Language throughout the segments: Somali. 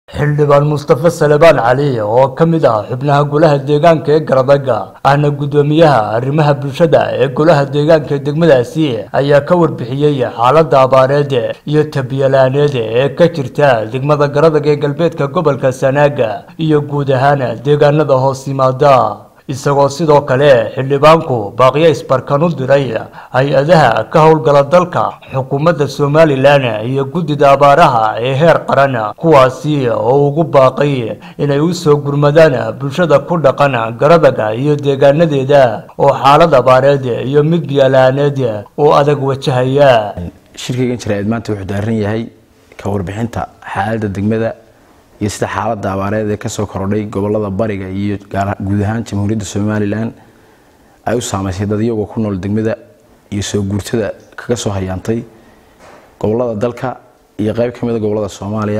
xildhibaan mustafe salebaan cali oo ka mid ah xubnaha golaha deegaanka ee garadagga ahna guddoomiyaha arrimaha bulshada ee golaha deegaanka ee degmadaasi ayaa ka warbixiyey xaaladda abaareed iyo tabiyalaaneed ee ka jirta degmada garadag ee galbeedka gobolka sanaaga iyo guud ahaan deegaanada hoos yimaada isagoo sidoo kale xildhibaanku baaqiyo isbarkan u diray hay-adaha ka howlgala dalka xukuumadda somalilan iyo guddida abaaraha ee heer qaran kuwaasi oo ugu baaqay inay u soo gurmadaan bulshada ku dhaqan garadaga iyo deegaanadeeda oo xaalad abaareed iyo mid biyalaaneed oo adag wajahaya shirkaygan jaraa'id maanta wuxuu daaran yahay ka warbixinta xaaladda degmada iyo sida xaaladda abaareed ee kasoo korodhay gobolada bariga iyo guud ahaan jamhuuriyadda somalilan ay u saameysay dad iyagoo ku nool degmada iyo soo guurtada kaga soo hayaantay gobolada dalka iyo qeyb ka mida gobolada soomaaliya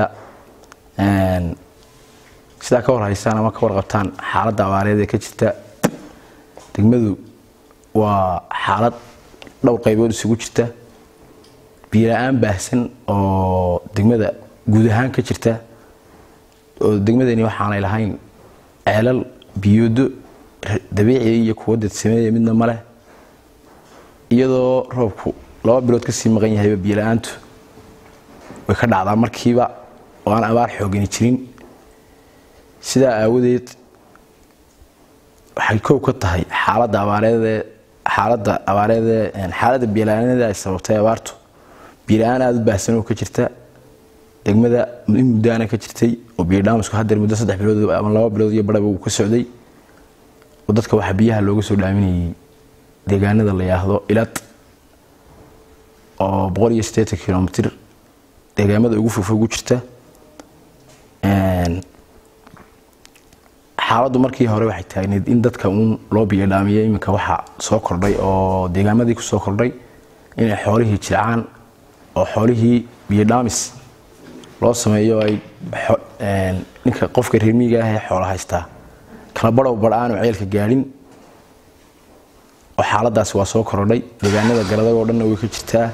sidaa ka warhaysaan ama ka warqabtaan xaaladda abaareed ee ka jirta degmadu waa xaalad dhowr qaybood isugu jirta biyola-aan baahsan oo degmada guud ahaan ka jirta oo degmadani waxaanay lahayn ceelal biyoodo dabiiciya iyo kuwo dadsameeya midna ma leh iyadoo roobku laba bilood kasii maqan yahayba biyola-aantu way ka dhacdaa markiiba oo aan abaar xoogani jirin sidaa aawadeed waxay koow ka tahay xaaladda abaareedee xaaladda abaareedee xaaladda biyola-aanada ay sababtay abaartu biyola-aan aada u baahsan oo ka jirta degmada in muddaana ka jirtay oo biyodhaamisku hadeer muddo saddex bilood ama laba bilood iyo barhaba uu ka socday oo dadka waxaa biyaha looga soo dhaaminayay deegaanada la yaahdo ilad oo boqol iyo siddeetan kilomitr deegaamada ugu fogfog u jirta xaaladdu markii hore waxay taagneyd in dadka uun loo biyodhaamiyo iminka waxaa soo kordhay oo deegaamadii kusoo kordhay inay xoolihii jircaan oo xoolihii biyodhaamis loo sameeyo ay ninka qofka reermiiga ah ee xoola haystaa kala badhow badh aanu ceelka gaadhin oo xaaladaasi waa soo korodhay deegaanada garadagoo dhanna way ka jirtaa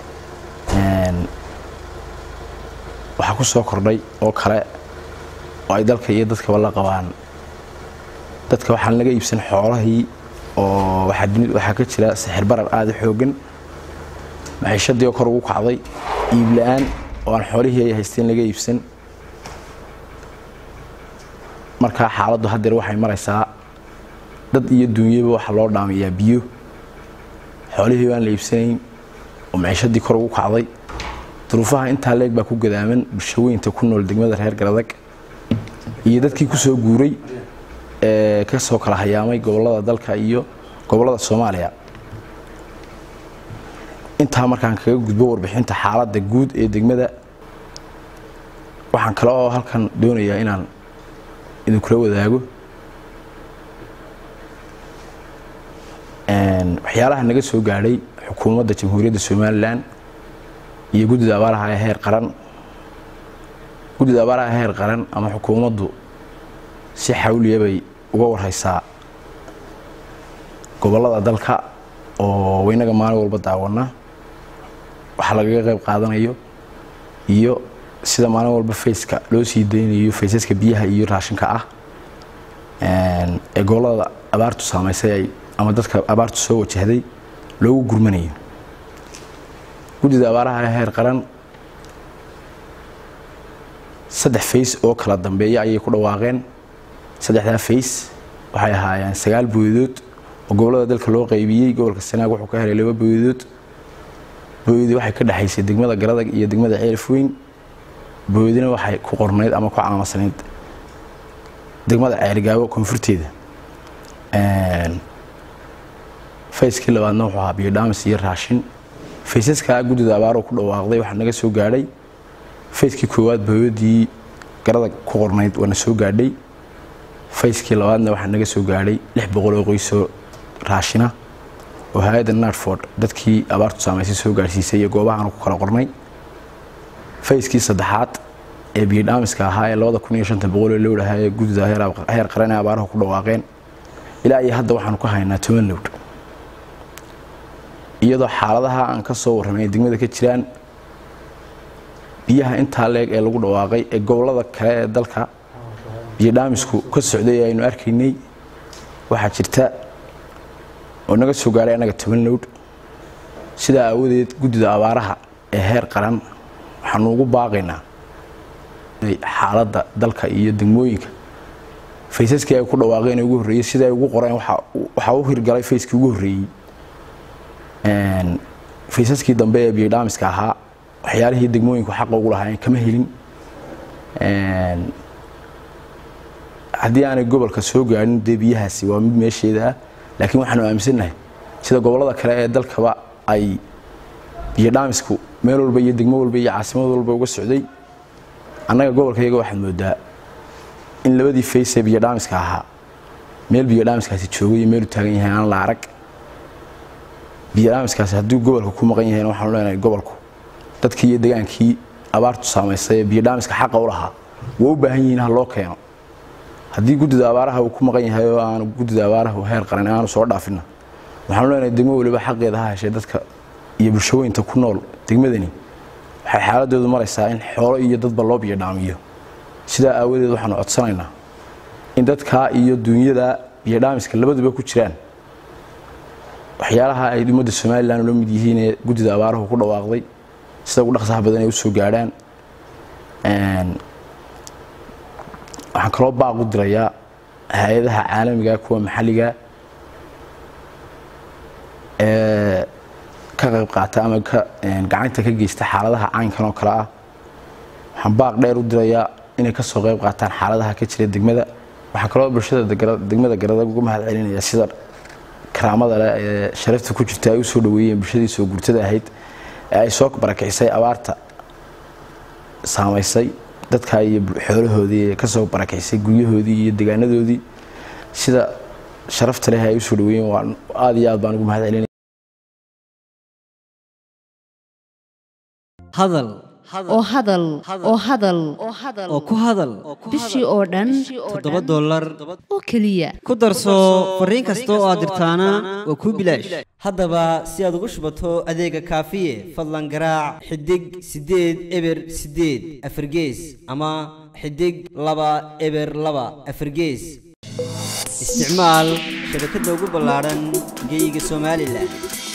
waxaa ku soo kordhay oo kale oo ay dalka iyo dadkaba la qabaan dadka waxaan laga iibsan xoolahii oo waxaa ka jira sixir barar aada u xoogan maciishadii oo kor ugu kacday iib la-aan oo aan xoolihii ay haysteen laga iibsan markaa xaaladdu hadeer waxay maraysaa dad iyo duunyaba waxaa loo dhaamayaa biyo xoolihii aan la iibsanayn oo maciishadii kor ugu kacday duruufaha intaa leeg baa ku gadaaman bulshaweynta ku nool degmada reer garadag iyo dadkii kusoo guuray ee kasoo kala hayaamay gobolada dalka iyo gobolada soomaaliya intaa markaan kaga gudbo warbixinta xaaladda guud ee degmada waxaan kale oo halkan doonayaa inaan idinkula wadaago waxyaalaha naga soo gaadhay xukuumadda jamhuuriyadda somalilan iyo guddida abaaraha ee heer qaran guddida abaaraha heer qaran ama xukuumaddu si xawliya bay uga warhaysaa gobolada dalka oo waynaga maalin walba daawana waxaa lagaga qayb qaadanayo iyo sida maalin walba fayska loo sii daynayo faysaska biyaha iyo raashinka ah ee gobolada abaartu saameysay ama dadka abaartu soo wajahday loogu gurmanayo guddida abaaraha ee heer qaran saddex fays oo kala dambeeya ayay ku dhawaaqeen saddexdaa fays waxay ahaayeen sagaal booyadood oo gobolada dalka loo qaybiyey gobolka sanaag wuxuu ka helay laba booyadood booyadii waxay ka dhexaysay degmada garadag iyo degmada ceelifweyn booyadina waxay ku qornayd ama ku calaamasanayd degmada ceerigaabo koonfurteeda fayskii labaadna wuxuu ahaa biyodhaamis iyo raashin faysaskaa guddida abaaroo ku dhawaaqday waxaa naga soo gaadhay fayskii koowaad booyadii garadag ku qornayd waana soo gaadhay fayskii labaadna waxaa naga soo gaadhay lix boqol oo qoysoo raashina oo hay-adda nartford dadkii abaartu saameysay soo gaadhsiisay iyo goobahaanu ku kala qornay fayskii saddexaad ee biyodhaamiska ahaa ee labada kun iyo shanta boqol ee lowdh ahaa ee guddida heer qaran ee abaaraha ku dhawaaqeen ilaa iyo hadda waxaanu ka haynaa toban lowdh iyadoo xaaladaha aan ka soo warramay ay degmada ka jiraan biyaha intaa leeg ee lagu dhawaaqay ee gobollada kale ee dalka biyo dhaamisku ka socday aynu arkaynay waxaa jirta oo naga soo gaaray annaga toban lowdh sidaa aawadeed guddida abaaraha ee heer qaran waxaanu ugu baaqaynaa xaaladda dalka iyo degmooyinka faysaskii ay ku dhawaaqeen ugu horreeyey sida ay ugu qoreen waxaa u hirgalay fayskii ugu horreeyey faysaskii dambe ee biyodhaamiska ahaa waxyaalihii degmooyinku xaqa ugu lahaayeen kama helin haddii aanay gobolka soo gaadhin dee biyahaasi waa mid meesheeda ah laakiin waxaanu aaminsannahay sida gobollada kale ee dalkaba ay biyodhaamisku meel walba iyo degmo walba iyo caasimad walba uga socday annaga gobolkayaga waxaad moodaa in labadii fays ee biyodhaamiska ahaa meel biyodhaamiskaasi joogay iyo meelu taagan yahay aan la arag biyodhaamiskaasi hadduu gobolka ku maqan yahayna waxaanu leenahay gobolku dadkii iyo degaankii abaartu saamaysay ee biyodhaamiska xaqa u lahaa waa u baahan yihiin ha loo keeno haddii guddida abaaraha uu ku maqan yahay oo aanu guddida abaaraha heer qaran aanu soo dhaafina waxaanu leenahay degmo waliba xaqeeda ha heshay dadka iyo bulshooyinta ku nool degmadani waxay xaaladoodu maraysaa in xoolo iyo dadba loo biyodhaamiyo sidaa aawadeed waxaanu codsanaynaa in dadkaa iyo duunyada biyodhaamiska labaduba ku jiraan waxyaalaha ay ummadda somalilan ula mid yihiin ee guddida abaaruhu ku dhawaaqday sida ugu dhaqsaha badan ay u soo gaadhaan waxaan kaloo baaq u dirayaa hay-adaha caalamiga kuwa maxalliga ee ka qayb qaata ama gacanta ka geysta xaaladaha caynkan oo kale ah waxaan baaq dheer u dirayaa inay ka soo qayb qaataan xaaladaha ka jira degmada waxaa kaloo bulshada degmada garadag uga mahad celinaya sida karaamada leh ee sharafta ku jirta ay u soo dhaweeyeen bulshadii soo gurtada ahayd ee ay soo barakicisay abaarta saamaysay dadka iyo xoolahoodii ee kasoo barakicisay guryahoodii iyo degaanadoodii sida sharafta leh ay u soo dhaweeyeen waa aada iyo aad baan ugu mahad celinaya hadal oo hadal oo hadal oo ku hadal bishii oo dhan toddoba dollar oo keliya ku darso fariin kasta oo aad dirtaana waa kuu bilaash haddaba si aad ugu shubato adeega kaafiye fadlan garaac xidig siddeed eber siddeed afargees ama xidig laba eber laba afargees isticmaal shabakadda ugu ballaadhan geyga somalilan